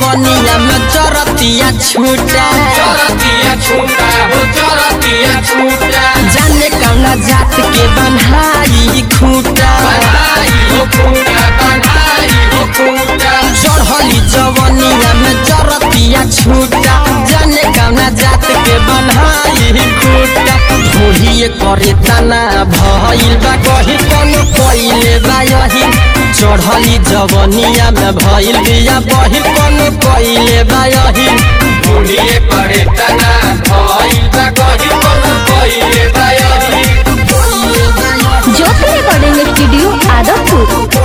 जवनिया में चरतिया छूटा चरतिया छूटा हो चरतिया छूटा जाने कौना जात के बन्हाई खूटा बन्हाई हो खूटा बन्हाई हो खूटा चढ़ली जवनिया में चरतिया छूटा जाने कौना जात के बन्हाई खूटा धोहिए करे तना भइल बा कही कोनो कइले बा यही चढ़ली जवनिया में भइल बिया बहिल कोनो कइले बा यही बुढ़िए पड़े तना भइल बा कही कोनो कइले बा यही Jyoti recording studio Adampur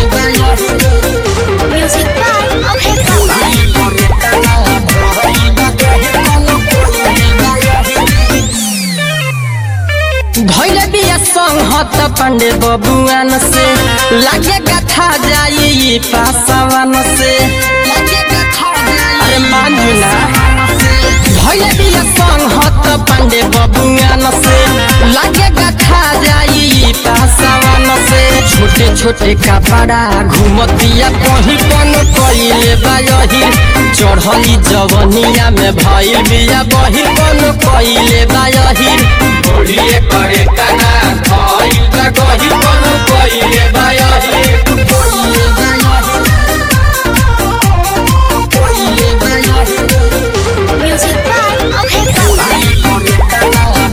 music by Abhay Baba धैले बिया संहत पांडे बबुआन से लागे कथा जाई पासवान से अरे मानू ना धैले बिया संहत पांडे बबुआन से लागे कथा जाई पासवान से छोटे छोटे कपड़ा घुमतिया कहीं कौन कइले बायही चढ़ली जवनिया में भइल बिया बहिल कौन कइले बायही बुढ़िए पड़े तना भइल बा कही कोनो कइले बा यही म्यूजिक बाय अभय बाबा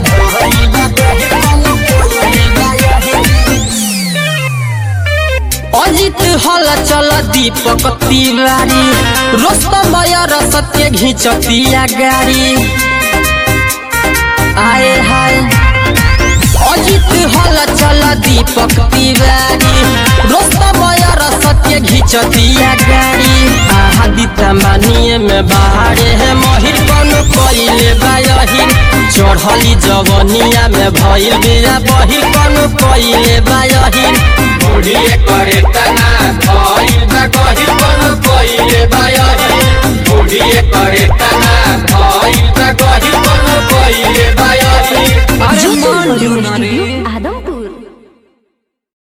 अजित हल चल दीपक तिवारी रोस्तमय रसत के घिचतिया गाड़ी आए हाय अजित हल चल दीपक तिवारी रोस्तमय रसत के घिचतिया गाड़ी आदित्य मानिए में बाहरे है महिर कौन कइले बायही चढ़ली जवनिया में भइल बिया बहिर कौन कइले बायही बुढ़िए पड़े तना भइल